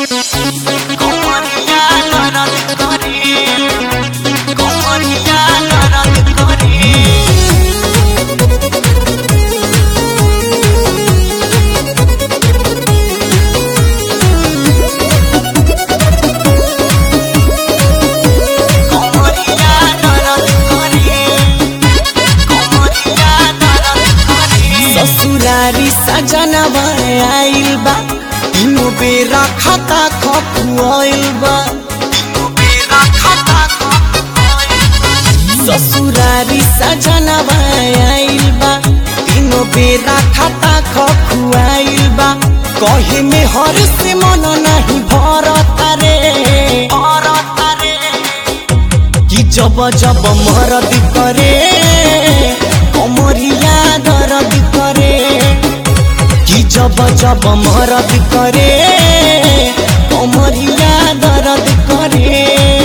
কমরিয়া দরদ করে কমরিয়া দরদ করে কমরিয়া দরদ করে কমরিয়া দরদ করে ससुरारी सजनवा आइल बा तीनों बेरा खाता खपुआइल बा मेरा खाता ससुरारी सजनवा आइल बा तीनों बेरा खाता खपुआइल बा कहे में हर से मन नहीं भरता रे भरता रे कि जब जब मरद करे कमरिया दर्द करे कि जब जब मरद करे कमरिया दर्द करे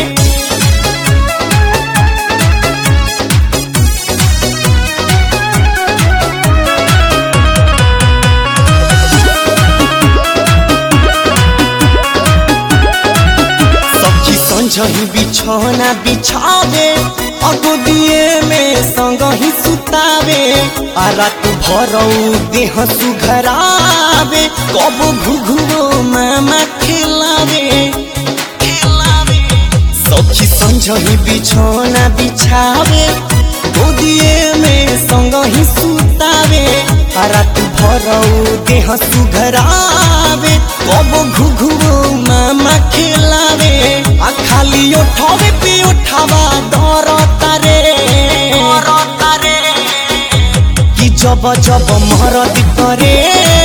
सखी संझही बिछौना बिछावे अगो दिए में संग ही सुतावे आ रात भरौ देह सुघरावे कब घुघुओ मामा खिलावे खिलावे सखी संझही बिछौना बिछावे गोदिए में संग ही सुतावे आ रात भरौ देह सुघरावे कब घुघुओ मामा खिलावे आ खाली उठावे पे उठावा दर तारे भरता रे कि जब जब मरद करे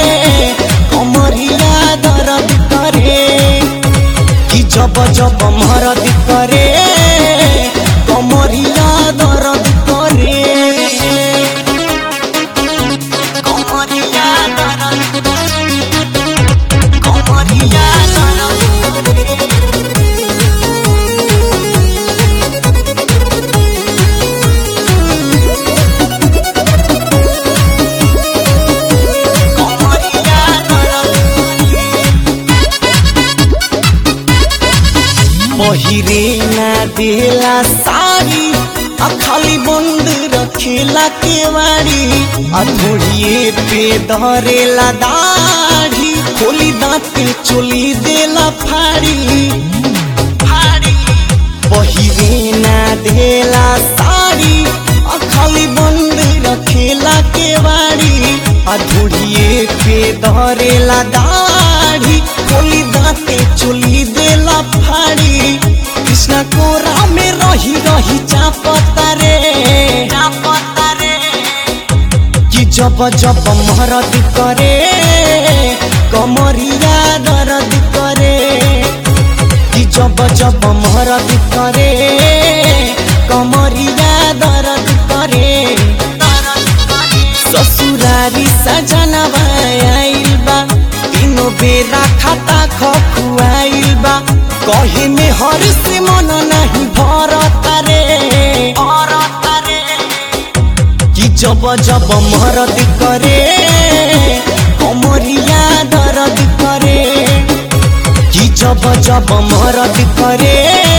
कमरिया दर्द करे कि जब जब मरद करे कमरिया दर्द करे कमरिया दरद कमरिया दरद कमरिया दरद पहिरे ना देला साड़ी आ खाली बंद रखेला केवाड़ी आ धोड़िए पे धरेला दाढ़ी खोली दांते चोली देला फाड़ी फाड़ी पहिरे ना देला साड़ी आ खाली बंद रखेला केवाड़ी आ धोड़िए पे धरेला दाढ़ी खोली दांते चोली देला फाड़ी कृष्णा कोरा में रही रही चापता रे भरता रे कि जब जब मरद करे कमरिया दर्द करे कि जब जब मरद करे कमरिया दर्द करे दरद करे ससुरारी सजनवा आइल बा तीनों बेरा खाता खखुआइल बा कहे में हर से मन नहीं भरता रे भरता रे कि जब जब मरद करे कमरिया दर्द करे कि जब जब मरद करे